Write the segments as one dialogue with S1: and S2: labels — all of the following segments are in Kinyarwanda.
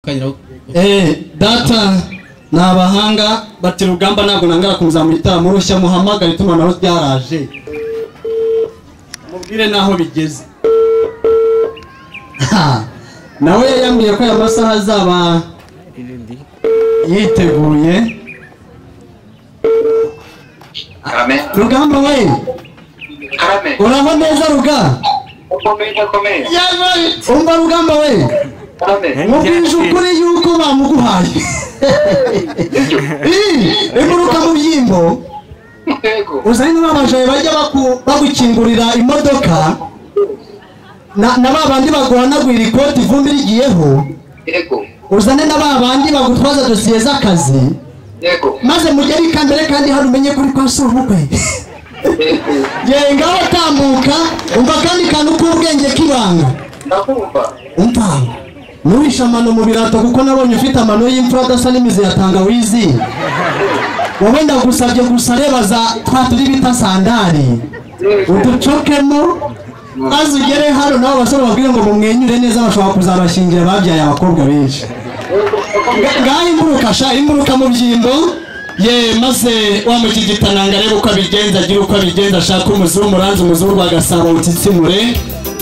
S1: ukageraho
S2: Eh, data ni abahanga bati rugamba ntabwo nangara kumuzamura itara murushya muhamagare itumanaho ryaraje mubwire n'aho bigeze Ha, nawe yambwiye ko aya masaha azaba yiteguye
S3: karame
S2: rugamba we
S3: karame
S2: uraho neza ruga
S3: ukomeye udakomeye
S2: umva rugamba we
S3: karame
S2: mubwije ukuri yuko bamuguhaye
S3: ibyo
S2: Ih, iguruka mu byimbo
S3: yego
S2: uzanye n'abajayi bajya baku- bagukingurira imodoka na na ba bandi baguhanagurira ikoti ivumbi rigiyeho
S3: yego
S2: uzane na ba bandi bagutwaza dosiye z'akazi
S3: yego
S2: maze mugere ikambere kandi hano umenye kuri kwa si ubukwe
S3: yego
S2: yengaho tambuka umva kandi kantu k'ubwenge k'ibanga
S3: ndakumva
S2: umva ntuhishe amano mu birato kuko nabonye ufite amano y'imfura adasa n'imizi ya tangawizi wowe ndagusabye gusa reba za twa turi bita sandari
S3: yego
S2: uducokemo maze ugere hano nabo basore babwire ngo mumwenyure neza bashobora kuzabashingira babyaye abakobwa benshi
S3: yego ndakumva
S2: Nga- ngaho imburuka sha imburuka mu byimbo ye maze wa mukigitananga arebe uko abigenza agira uko abigenza ashaka umuzungu uranze umuzungu agasaba utitsimure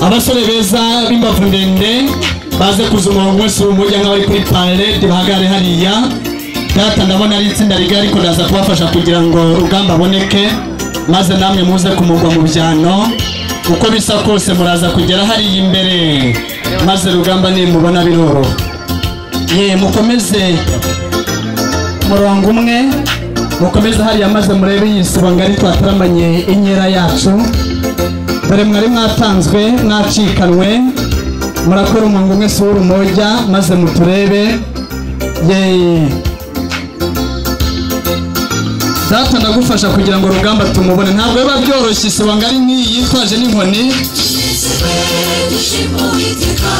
S2: abasore beza b'imbavu ndende baze kuza umurongo wese w'umujya nk'abari kuri parede bahagare hariya data ndabona ari itsinda rigari ariko ndaza kubafasha kugira ngo rugamba aboneke maze namwe muze kumugwa mu byano uko bisa kose muraza kugera hariya imbere maze rugamba nimubona biroroha ye mukomeze murongo umwe mukomeze hariya maze murebe iyi sibo ngari twataramanye inkera yacu dore mwari mwatanzwe mwacikanwe murakora umurongo umwe si w'urumoja maze muturebe ye data ndagufasha kugira ngo rugamba tumubone ntabwo biba byoroshye isibo ngari nk'iyi yitwaje n'inkoni
S4: Ishimwe ry'ishimwe uwiteka